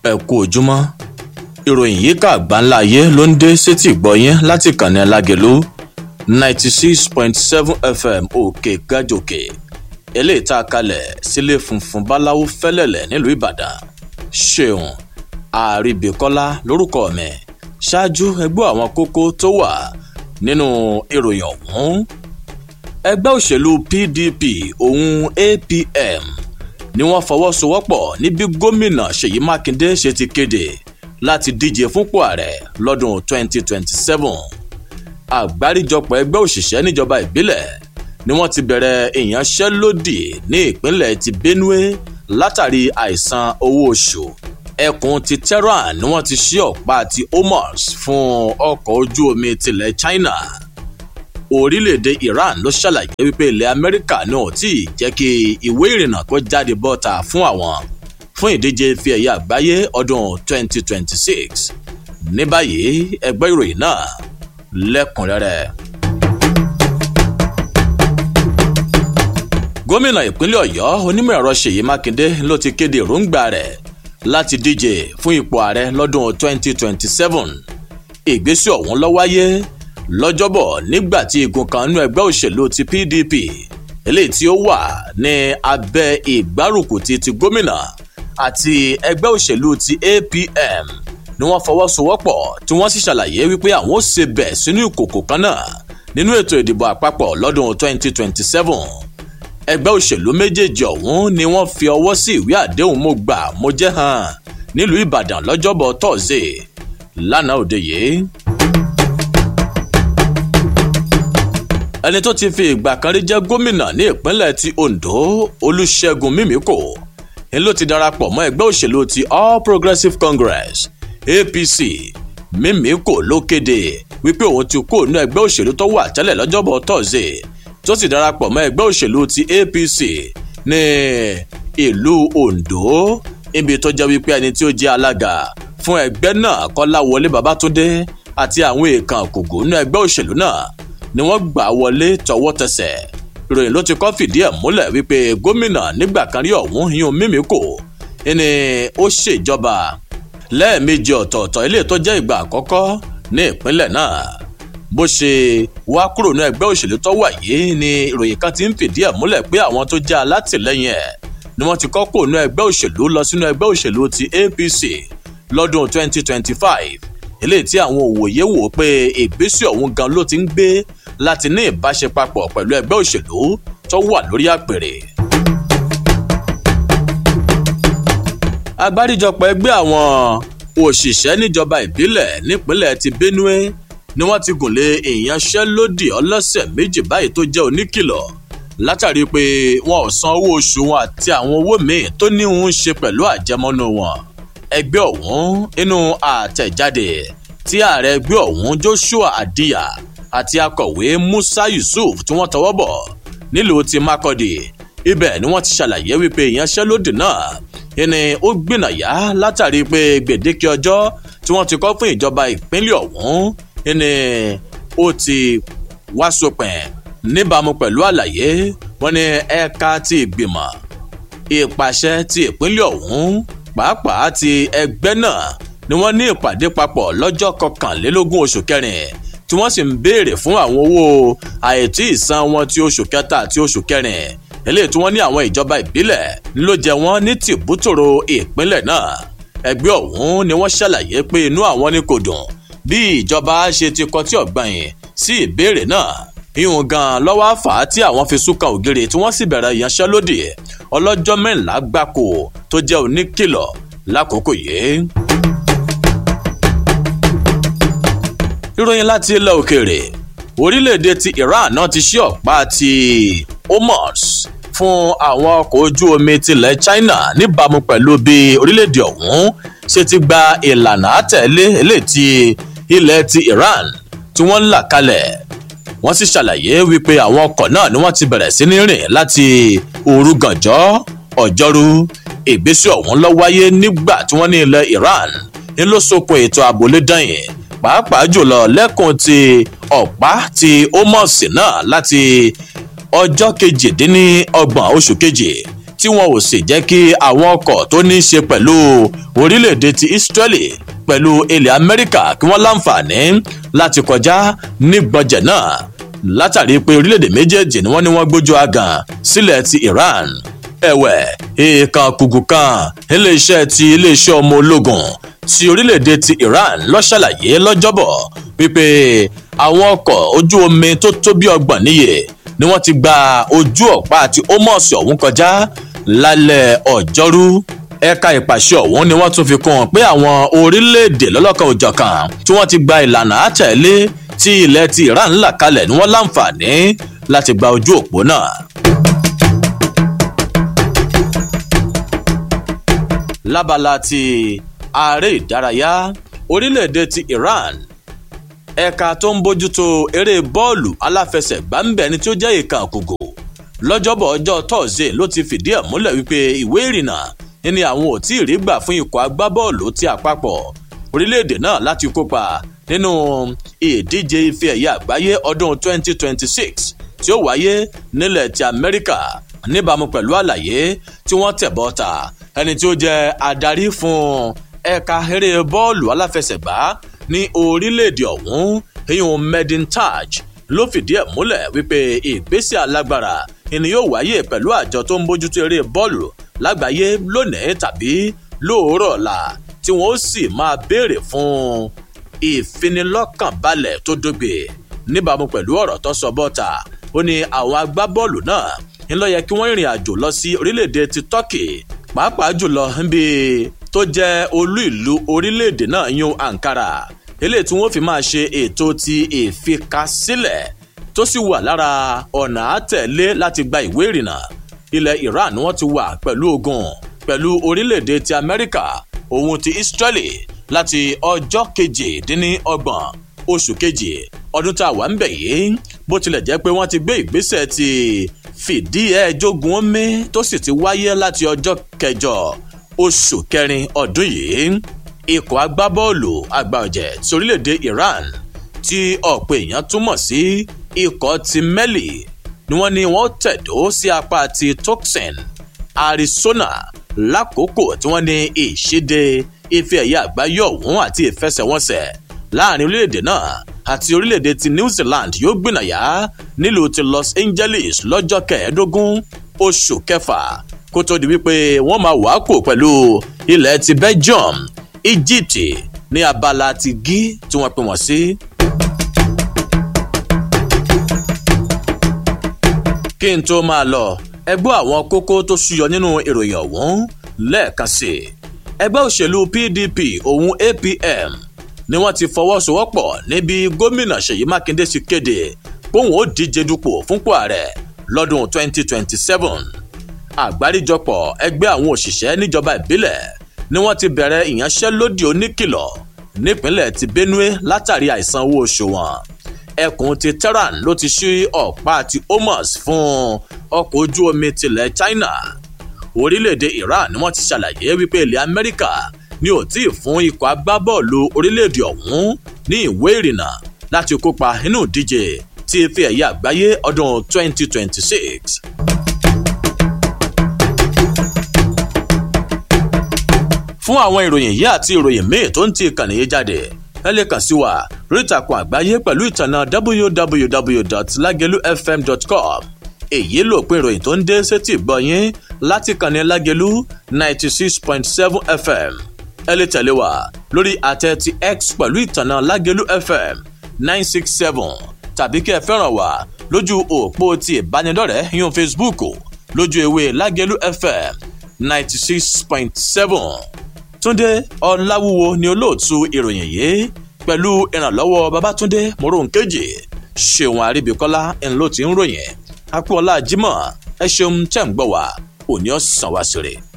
ẹ kú ojúmọ́ ìròyìn yìí kà gbáńlá ayé ló ń dé sétí ìgbọ́yín láti kànnì alágẹ̀lú ninety six point seven fm òkè gàjòkè eléyìí tá a kalẹ̀ sílé funfun báláwo fẹ́lẹ̀lẹ̀ nílùú ìbàdàn ṣeun àríbìkọ́lá lórúkọ mi ṣáájú ẹgbẹ́ àwọn kókó tó wà nínú ìròyìn ọ̀hún ẹgbẹ́ òṣèlú pdp òun apm ni wọ́n fọwọ́sowọ́pọ̀ níbi gómìnà ṣèyí mákindé ṣe ti kéde láti díje fúnpò ààrẹ lọ́dún 2027 àgbáríjọpọ̀ ẹgbẹ́ òṣìṣẹ́ níjọba ìbílẹ̀ ni wọ́n ti bẹ̀rẹ̀ ìyanṣẹ́lódì ní ìpínlẹ̀ ti benue látàrí àìsan owó oṣù ẹkùn ti tehran ni wọ́n ti ṣí ọ̀pá ti homos fún ọkọ̀ ojú omi tilẹ̀ china orílẹ̀-èdè iran ló ṣàlàyé wípé ilẹ̀ amẹ́ríkà náà tí ì jẹ́ kí ìwé ìrìnnà kó jáde bọ́ta fún àwọn fún ìdíje ife ẹ̀yẹ àgbáyé ọdún 2026 ní báyìí ẹgbẹ́ ìròyìn náà lẹ́kùnrẹ́rẹ́. gómìnà ìpínlẹ̀ ọ̀yọ́ onímọ̀ ẹ̀rọ ṣèyí mákindé ló ti kéde èròǹgbà rẹ̀ láti díje fún ipò ààrẹ lọ́dún 2027 ìgbésẹ̀ ọ̀hún ló wáyé lọ́jọ́bọ̀ nígbà tí igun kan nínú ẹgbẹ́ òṣèlú ti pdp eléyìí tí ó wà ní abẹ́ ìgbárùkù ti ti gómìnà àti ẹgbẹ́ òṣèlú ti apm ni wọ́n fọwọ́sowọ́pọ̀ tí wọ́n sì ṣàlàyé wípé àwọn ó ṣe bẹ̀ sínú ìkòkò kan náà nínú ètò ìdìbò àpapọ̀ lọ́dún 2027 ẹgbẹ́ òṣèlú méjèèjì ọ̀hún ni wọ́n fi ọwọ́ sí ìwé àdéhùn mo gbà mo jẹ́ hàn nílùú ìbàdàn lọ́jọ́bọ̀ tọ́sídẹ̀ẹ́ lánàá òde yìí. ẹni tó ti fi ìgbà kan rí jẹ́ gómìnà ní ìpínlẹ̀ ti ondo olùṣègùn mímíkò ń ló ti darapọ̀ mọ́ ẹgbẹ́ òṣèlú ti all progressives congress apc mímíkò ló kéde wípé òun ti kó inú ẹgbẹ́ òṣèlú tó wà tẹ́lẹ̀ lọ́jọ́bọ̀ tọ́sídẹ̀ẹ́ tó sì darapọ̀ mọ́ ẹgbẹ́ òṣèlú ti apc ní ìlú ondo ibi tó jẹ́ wípé ẹni tí ó jẹ́ alága fún ẹgbẹ́ náà kọ́láwọlé babátúndé àti àwọn èèkàn kògó nínú ẹgbẹ́ òṣèlú náà ni wọ́n gbà wọlé tọwọ́ tẹsẹ̀ ìròyìn ló ti kọ́ fìdí ẹ̀ múlẹ̀ wípé gómìnà nígbà kan rí ọ̀hún yún mímíkò ni ó ṣèjọba lẹ́ẹ̀mejì ọ̀tọ̀ọ̀tọ̀ ilé tó jẹ́ ìgbà àkọ́kọ́ ní ìpínlẹ̀ náà bó ṣe wá kúrò ní ẹgbẹ́ òṣèlú tó wà yìí ni ìròyìn kan ti ń fìdí ẹ̀ múlẹ̀ pé àwọn tó jẹ́ alátìlẹyìn ẹ̀ ni wọ́n ti kọ́ kúrò ní ẹgbẹ́ òṣèlú lọ sínú ẹgbẹ́ òṣèlú ti apc lọ́dún 2025 eléyìí tí àwọn òwòye wò pé ìgbésẹ̀ ọ̀hún gan ló ti ń gbé láti ní ìbáṣepapọ̀ pẹ̀lú ẹgbẹ́ òṣèlú tó wà lórí àpèrè. agbáríjọpọ̀ ẹgbẹ́ àwọn òṣìṣẹ́ níjọba ìbílẹ̀ nípínlẹ̀ ti benue ni wọ́n ti gùn lé ìyanṣẹ́lódì ọlọ́sẹ̀ méjì báyìí tó jẹ́ oníkìlọ̀ látàrí pé wọn ò san owó oṣù wọn àti àwọn owó míì tó ní ń ṣe pẹ̀lú àjẹmọ́nú wọn ẹgbẹ́ ọ̀hún inú àtẹ̀jáde tí ààrẹ ẹgbẹ́ ọ̀hún joshua adiya àti akọ̀wé musa yusuf tí wọ́n tọwọ́ bọ̀ nílùú ti makọ́dì ibẹ̀ ni wọ́n ti ṣàlàyé wípé ìyanṣẹ́lódì náà ìní ó gbìnàyà látàrí pé gbèdéke ọjọ́ tí wọ́n ti kọ́ fún ìjọba ìpínlẹ̀ ọ̀hún ìní ó ti wá sópin níbàámu pẹ̀lú àlàyé wọn ní ẹ̀ka ti ìgbìmọ̀ ìpàṣẹ ti ìpínlẹ̀ ọ̀hún pàápàá ti ẹgbẹ́ náà ni wọ́n ní ìpàdé papọ̀ lọ́jọ́ kọkànlélógún oṣù kẹrin tí wọ́n sì ń béèrè fún àwọn owó àìtí ìsan wọn ti oṣù kẹta àti oṣù kẹrin eléyìí tí wọ́n ní àwọn ìjọba ìbílẹ̀ ló jẹ wọ́n ní tìbútòrò ìpínlẹ̀ náà ẹgbẹ́ ọ̀hún ni wọ́n ṣàlàyé pé inú àwọn ni kò dùn bí ìjọba ṣe ti kọtí ọ̀gbọ̀nyìn sí ìbéèrè náà ìhùn gan lọ́wọ́ àfà tí àwọn fi súnkan ògiri tí wọ́n sì bẹ̀rẹ̀ ìyanṣẹ́lódì ọlọ́jọ́ mẹ́rìnlá gbáko tó jẹ́ oníkìlọ̀ lákòókò yìí. ìròyìn láti ilẹ̀ òkèèrè orílẹ̀-èdè ti iran náà ti ṣí ọ̀pá ti homos fún àwọn ọkọ̀ ojú omi tilẹ̀ china níbàámu pẹ̀lú bí orílẹ̀-èdè ọ̀hún ṣe ti gba ìlànà àtẹ̀lé eléyìí ti ilẹ̀ ti iran tí wọ́n ń là kalẹ̀ wọ́n sì ṣàlàyé wípé àwọn ọkọ̀ náà ni wọ́n ti bẹ̀rẹ̀ sí ní rìn láti òru gànjọ́ ọjọ́rú ìgbésẹ̀ ọ̀hún lọ wáyé nígbà tí wọ́n ní ilẹ̀ iran ń ló sokun ètò ààbò lédàyìn pàápàá jùlọ lẹ́kùn ti ọ̀pá ti ómọ̀sì náà láti ọjọ́ kejìdínlọ́gbọ̀n oṣù kejì tí wọn ò sì jẹ́ kí àwọn ọkọ̀ tó ní í ṣe pẹ̀lú orílẹ̀-èdè ti Israeli pẹ̀lú ilẹ̀ Amẹ́ríkà kí wọ́n láǹfààní láti kọjá ní gbọ̀njẹ̀ náà látàrí pé orílẹ̀-èdè méjèèjì ni wọ́n ní wọ́n gbójú agàn sílẹ̀ ti Iran ẹ̀wẹ̀ èèkàn kùkù kan iléeṣẹ́ ti iléeṣẹ́ ọmọ ológun ti orílẹ̀-èdè ti Iran ló ṣàlàyé lọ́jọ́bọ̀ wípé àwọn ọkọ̀ ojú omi tó tó bí ọgbọ̀n níye ni wọ́n ti gba ojú ọ̀pá àti Hormuz ọ̀hún kọjá lálẹ́ ọjọ́rú ẹ̀ka ìpàṣẹ ọ̀hún ni wọ́n tún fi kún un pé àwọn orílẹ̀-èdè lọ́lọ́kan òjọ̀kan tí wọ́n ti gba ìlànà àtẹ̀lé tí ilẹ̀ ti Iran là kalẹ̀ ni wọ́n láǹfààní láti gba ojú òpó náà. lábala ti ààrẹ ìdárayá orílẹ̀-èdè ti Iran ẹ̀ka tó ń bójútó eré bọ́ọ̀lù aláfẹsẹ̀gbá ń bẹ̀ ni tí ó jẹ́ ìka àkùgò lọ́jọ́bọ̀ ọjọ́ tọ́sídẹ̀ẹ́ ló ti fìdí ẹ̀ múlẹ̀ wípé ìwé ìrìnnà ni àwọn ò tí ì rí gbà fún ikọ̀ agbábọ́ọ̀lù ti àpapọ̀ orílẹ̀-èdè náà láti kópa nínú ìdíje ife ẹ̀yẹ àgbáyé ọdún 2026 tí ó wáyé nílẹ̀ ti Amẹ́ríkà níbàámu pẹ̀lú àlàyé tí wọ́n tẹ̀ bọ́ta ẹni tí ó jẹ́ adarí fún ẹ̀ka eré bọ́ọ̀lù aláfẹsẹ̀gbá ní orílẹ̀-èdè ọ̀hún ìyún Medin Taj ló fìdí ẹ̀ múlẹ̀ wípé ìgbésẹ̀ alágbára ìní yóò wáyé pẹ̀lú àjọ tó ń bójútó eré bọ́ọ̀lù lágbàáyé lónìí tàbí lóòrọ̀ ọ̀la tí wọ́n sì máa béèrè fún ìfinilọ́kànbalẹ̀ tó dógbe níbàámu pẹ̀lú ọ̀rọ̀ tó sọ bọ́ta ó ní àwọn agbábọ́ọ̀lù náà ń lọ yẹ kí wọ́n rìnrìn àjò lọ sí orílẹ̀-èdè ti Turkey pàápàá jùlọ níbi tó jẹ́ olú ìlú orílẹ̀-èdè náà yún Ankara eléyìí tí wọ́n fi máa ṣe ètò ti ìfikasílẹ̀ tó sì wà lára ọ̀nà àtẹ̀lé láti gba ìwé ìrìnnà ilẹ̀ Iran ni wọ́n ti wà pẹ̀lú ogun pẹ̀lú orílẹ̀-èdè ti Amẹ́ríkà òun ti Israeli láti ọjọ́ kejìdínlọ́gbọ̀n oṣù kejì ọdún tá a wà ń bẹ̀ yìí bó tilẹ̀ jẹ́ pé wọ́n ti gbé ìgbésẹ̀ ti fìdí ẹ̀ jogun omi tó sì ti wáyé láti ọjọ́ kẹjọ oṣù kẹrin ọdún yìí ikọ̀ agbábọ́ọ̀lù àgbà ọ̀jẹ̀ ti orílẹ̀-èdè Iran tí ọ̀pọ̀ èèyàn túmọ̀ sí ikọ̀ ti Mali ni wọ́n ní wọ́n tẹ̀dó sí apá ti Tucson Arizona lákòókò tí wọ́n ní ìṣíde ife ẹ̀yẹ àgbáyé ọ̀hún àti ìfẹsẹ̀wọnsẹ̀ láàrin orílẹ̀-èdè náà àti orílẹ̀-èdè ti New Zealand yóò gbìnàyà nílùú ti Los Angeles lọ́jọ́ kẹẹ̀ẹ́dógún oṣù kẹfà kó tó di wípé wọ́n máa wàá kò pẹ̀lú ilẹ̀ ti Belgium Egypt ní abala ti gí tí wọ́n pè wọ́n sí. kí n tó máa lọ ẹgbẹ́ àwọn kókó tó ṣúyọ nínú ìròyìn ọ̀hún lẹ́ẹ̀kan sí i ẹgbẹ́ òṣèlú PDP òun APM ni wọ́n ti fọwọ́sowọ́pọ̀ níbi gómìnà Ṣèyí Mákindé ti kéde póun ó díje dupò fúnpò ààrẹ lọ́dún 2027 àgbáríjọpọ̀ ẹgbẹ́ àwọn òṣìṣẹ́ níjọba ìbílẹ̀ ni wọ́n ti bẹ̀rẹ̀ ìyanṣẹ́lódì oníkìlọ̀ nípínlẹ̀ ti Benue látàrí àìsan owó oṣù wọn ẹkùn ti Tehran ló ti ṣí ọ̀pá ti Hormuz fún ọkọ̀ ojú omi tilẹ̀ China orílẹ̀-èdè Iran ni wọ́n ti ṣàlàyé wípé ilẹ̀ Amẹ́ríkà ni ò tí ì fún ikọ̀ agbábọ́ọ̀lù orílẹ̀-èdè ọ̀hún ní ìwé ìrìnnà láti kópa nínú ìdíje tí ife ẹ̀yẹ àgbáyé ọdún 2026. fún àwọn ìròyìn yìí àti ìròyìn míì tó ń ti ìkànnì yìí jáde ẹ lè kàn sí wa lórí ìtàkùn àgbáyé pẹ̀lú ìtànà www.lagelufm.com èyí ló pin ìròyìn tó ń dé sétí ìgbọ̀nyín láti kànnì Lágelú ninety six point seven fm ẹ lè tẹ̀lé wa lórí àtẹ ti x pẹ̀lú ìtànà Lágelú fm nine six seven tàbí kí ẹ fẹ́ràn wa lójú òpó ti ìbánidọ́rẹ̀ẹ́ yún Facebook lójú ewé Lágelú fm ninety six point seven túndé ọláwúwo ni olóòtú ìròyìn yìí pẹ̀lú ìrànlọ́wọ́ babátúndé moronkeji ṣéun àríbíkọ́lá ńlọ tí ń ròyìn akpọ́lá jimoh ẹ ṣeun tẹ̀ ń gbọ́ wá òní ọ̀sán wá sí rè.